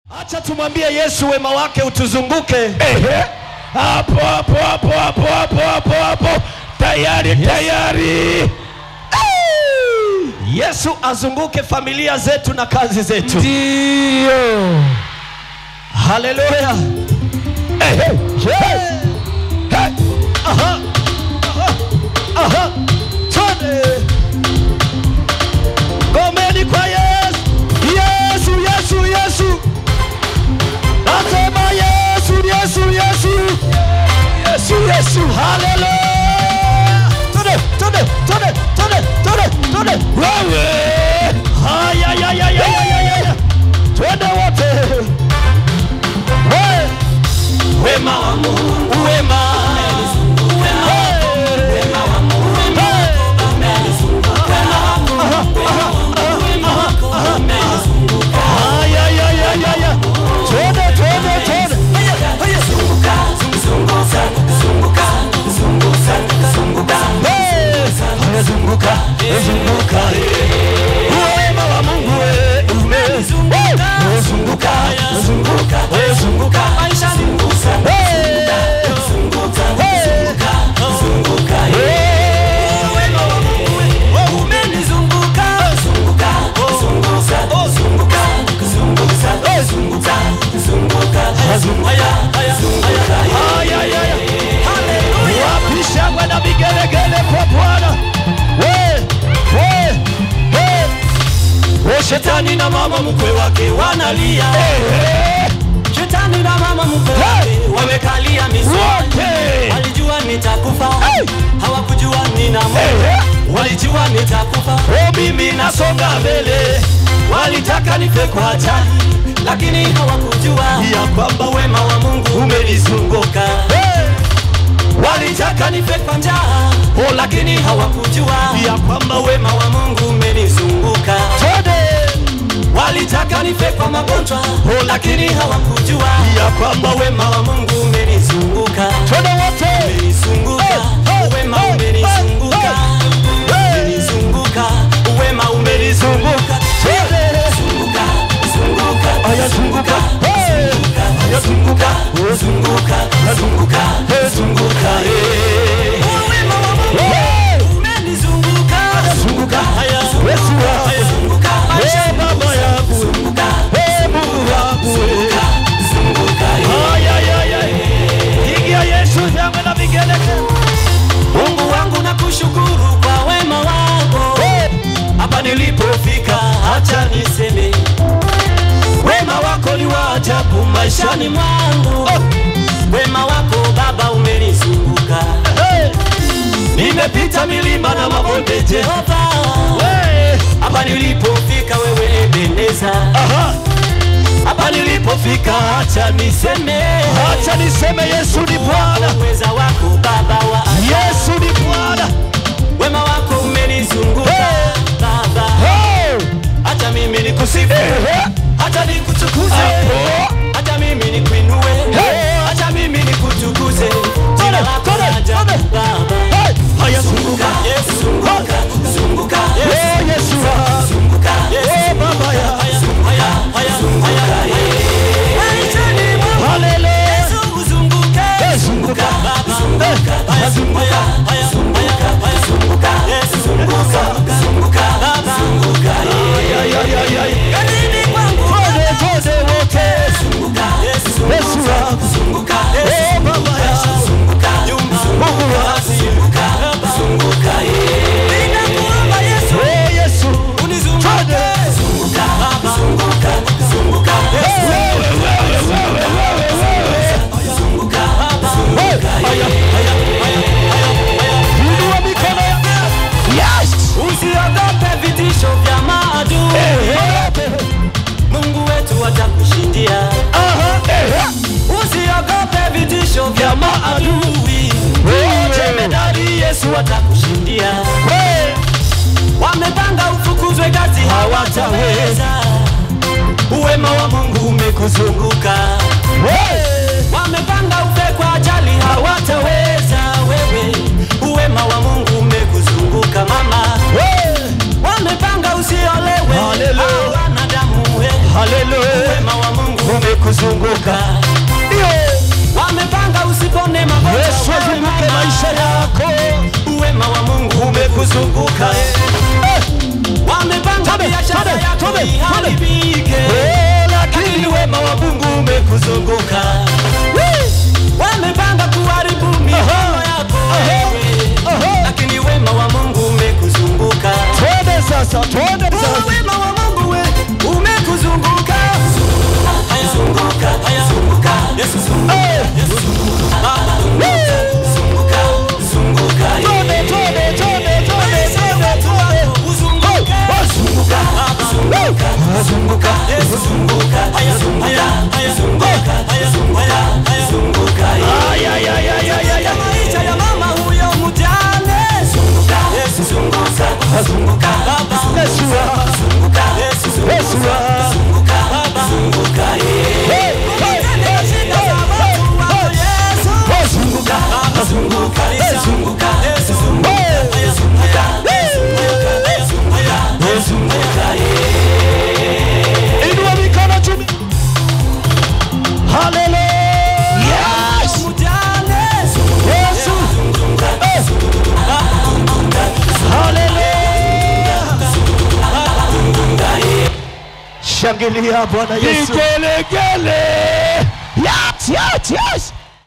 Acha tumwambie Yesu wema wake utuzunguke. Ehe. Hapo hapo hapo hapo hapo hapo hapo. Tayari tayari. Yesu azunguke familia zetu na kazi zetu. Ndio. Haleluya. Ehe. Hey. Hey. Aha. Aha. Aha. Twende. Gomeni kwa Yesu. Yesu, Yesu, Yesu. Nasema Yesu, Yesu, Yesu. Yesu Yesu. Haleluya. Twende, twende, twende, twende, twende, twende. Wewe. Haya, ya, ya, ya, ya, ya, ya, ya. Twende wote. We. Wema wa Mungu, wema. Wema wa Mungu. Haya, ya, ya, ya, ya. Twende, twende, twende. Hey. Haya, zunguka, zunguka. Wema wa Mungu, we, umezunguka. Zunguka, zunguka, zunguka. Hey. Wapi shangwe na vigelegele kwa Bwana? We, we, we. O shetani na mama mkwe wake wanalia. Shetani na mama mkwe wake wamekalia misumari. Wote. Walijua nitakufa, Hey. hawakujua nina Mungu. Ehe. Walijua nitakufa, O mimi nasonga mbele, walitaka nife kwa ajali, lakini hawakujua ya kwamba wema wa Mungu umenizunguka. Hey. Walitaka nife kwa njaa, O lakini hawakujua ya kwamba we wema wa Mungu umenizunguka. twende Walitaka nife kwa magonjwa, Oh, lakini hawakujua ya kwamba we wema wa Mungu umenizunguka. twende wote Umenizunguka, Hey, wema hey, umenizunguka. hey, hey. Umenizunguka, wema umenizunguka. Twende. Zunguka, zunguka, Aya, zunguka. Hey. Aya, zunguka. zunguka, zunguka, zunguka, eh. Wema wa Mungu Hey. umenizunguka. Zunguka. Aya, Yesu wangu. aya, zunguka. Hey, baba yangu Zunguka, Hey, Mungu wangu zunguka, zunguka, eh. Aya, aya, aya. Pigia Yesu shangwe na vigelegele Mungu wangu nakushukuru kwa wema wako Hey. hapa nilipofika, acha niseme wema wako ni wa ajabu maishani mwangu. Wema wako Baba umenizunguka, Hey. nimepita milima na mabonde Jehova, Hey. hapa nilipofika wewe Ebeneza, Aha. hapa nilipofika, acha niseme Acha niseme Yesu ni Bwana uweza wako Baba wa ajabu. Yesu ni Bwana wema wako umenizunguka Hey. Baba, Hey. acha mimi nikusifu Ehe. hata nikutukuze, Hapo. hata mimi nikuinue, Hey. hata mimi nikutukuze. Jina lako Tole, la ajabu tole. Baba. Hey. Haya, Zunguka, zunguka Yesu, zunguka, zunguka, Yesu, Oh, Yesu wangu. zunguka, Yesu. Oh, Baba ya. Haya, haya, haya, haya. Maishani mwangu, Haleluya. Yesu uzunguke. Hey, zunguka. Baba, Hey. haya, Zunguka. haya, haya, haya, haya, zunguka. Yesu, zunguka, zunguka, Baba. Ay, ay, ay, ay. Kazini kwangu, Twende, twende wote. zunguka, Yesu, Yesu wangu. zunguka, Oh, Yesu, Baba ya. zunguka, nyumba, Mungu wangu. zunguka, zunguka, yeah. Ninakuomba Yesu, Oh, Yesu. unizunguke. Twende. Zunguka, Baba, zunguka, zunguka, Yesu. Zunguka, Baba, zunguka, yeah. Inua mikono yako. Yes. Usiogope vitisho vya maadui, Mungu wetu atakushindia. Aha. Ehe. Usiogope vitisho vya maadui, jemedari Yesu atakushindia. Hey. Wamepanga ufukuzwe kazi, hawataweza. Uwema wa Mungu umekuzunguka. Hey. Wamepanga ufe kwa ajali, hawataweza. Wewe uwema wa Mungu umekuzunguka mama. Hey. Wamepanga usiolewe, Hallelujah. hawana damu. we. Hallelujah. Uwema wa Mungu kuzunguka Ndio. wamepanga usipone magonjwa Yesu wewe azunguke mama. maisha yako. uwema wa Mungu umekuzunguka Eh. wamepanga Tome, biashara tome, yako tome, tome. iharibike Eh, lakini lakini wema wa Mungu umekuzunguka wamepanga kuharibu mipango yako wewe Aha. lakini wema wa Mungu umekuzunguka twende sasa, twende Oh, sasa. wema wa Mungu we umekuzunguka haya zunguka haya zunguka Yesu zunguka Eh. Yesu zunguka Baba zunguka zunguka Twende, twende, twende, twende, twende, twende. uzunguka zunguka Baba zunguka zunguka Yesu zunguka haya zunguka haya zunguka haya zunguka haya zunguka Ay, ay, ay, ay, ay, ay, ay. maisha ya mama huyo mjane zunguka Yesu zunguka zunguka Baba Yesu wa- zunguka Yesu zunguka Yesu wa- zunguka Baba zunguka Hey, hey, hey, hey, hey, hey. Oh, zunguka. Baba zunguka zunguka Yesu zunguka Hey. zunguka zunguka zunguka Inua mikono juu. Hallelujah. Yes. mjane Yesu. Eh. Hallelujah. Shangilia Bwana Yesu. Vigelegele. Yes, yes, yes.